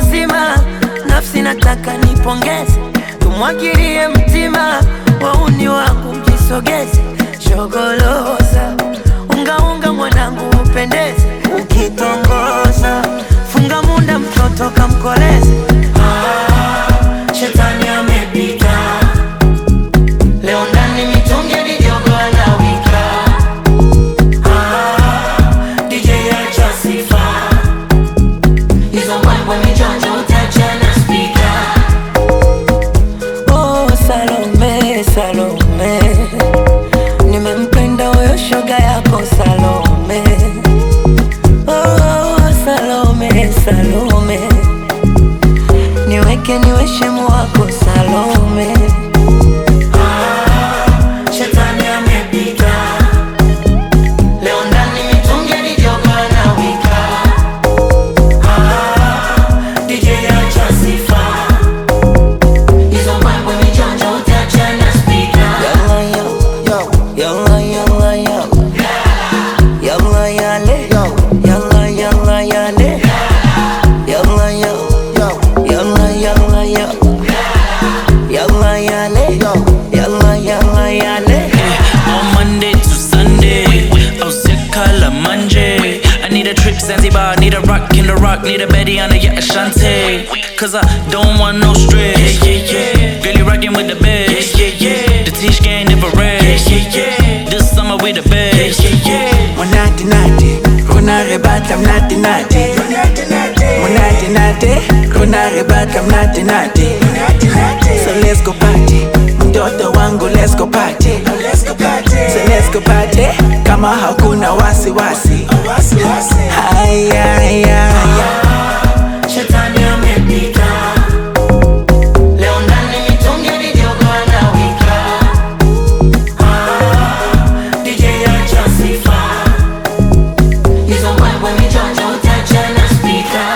kisima, nafsi nataka nipongeze, tumwagilie mtima, wauni wangu mjisogeze, shogoloza ungaunga mwanangu upendeze, ukitongoza funga munda mtoto kamkoleze. Ah, shetani amepita leo ndani mitungi mijogo anawika. Ah, DJ acha sifa hizo mbwembwe mijonjo utachana spika. Oh, Salome, Salome, nimempenda huyo shoga yako Salome. Oh, Salome, Salome, niweke niwe shemu wako Salome. Ah, shetani amepita leo ndani mitungi mijogo anawika. Ah, DJ acha sifa hizo mbwembwe mijonjo utachana spika. Yalla, yalla, yalla, yalla. Yalla, yale. Yalla, yalla, yale. Yalla, yalla. Yalla, yalla, yalla. Yalla, yale. Yalla, yalla, yale. On Monday to Sunday, oh sick color Monday. I need a trip Zanzibar, need a rock in the rock, need a Betty on the yeah Ashante. Cause I don't want no stress. Yeah, yeah, yeah. Girl, you rockin' with the best. Yeah, yeah, yeah. The Tish gang never rest. Yeah, yeah, yeah. This summer we the best. Yeah, yeah, yeah. Monate nate, rona re batla mnate nate. Monate nate, rona re batla mnate nate. So let's go party, mtoto wangu let's go party. So let's go party, kama hakuna wasiwasi. Haya, haya, haya. Shetani amepita leo ndani mitungi mijogo anawika. Ah, DJ acha sifa hizo mbwembwe mijonjo utachana spika.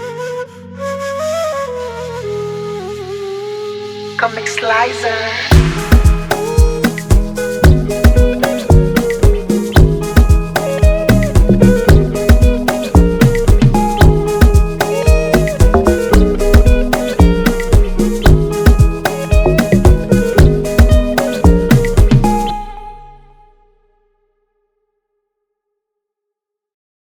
Comic Slicer.